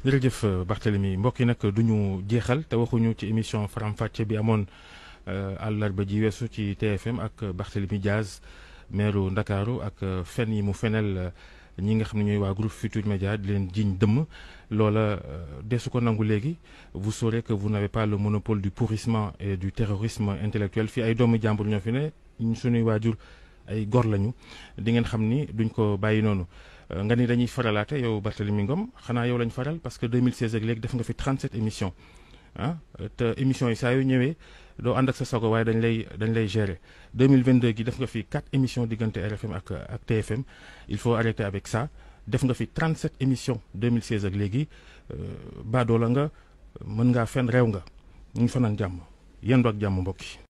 jërëjëf Barthélemy mbokk yi nag du ñu jeexal te waxuñu ci émission faram fàcce bi amoon àllarba ji weesu ci TFM ak Barthélemy Diaz maire Ndakaaru ak fen yi mu fenel ñi nga xam ne ñooy waa groupe Futur Média di leen jiñ dëmm loola desu ko nangu léegi vous saurez que vous n'avez pas le monopole du pourrissement et du terrorisme intellectuel fii ay doomu jàmbur ñoo fi ne suñuy waajur ay gor lañu di ngeen xam ni duñ ko bàyyi noonu nga ni dañuy faralaate yow Barthélemy Ngom xanaa yow lañ faral parce que 2016 ak léegi def nga fi 37 émissions ah te émissions yi saa yu ñëwee doo ànd ak sa sago waaye dañ lay dañ lay gérer 2022 gi def nga fi 4 émissions diggante RFM ak ak TFM il faut arrêter avec ça def nga fi 37 émissions 2016 ak léegi baadoo la nga mën ngaa fen réew nga ñu fanaan jàmm yendu ak jàmm mbokk yi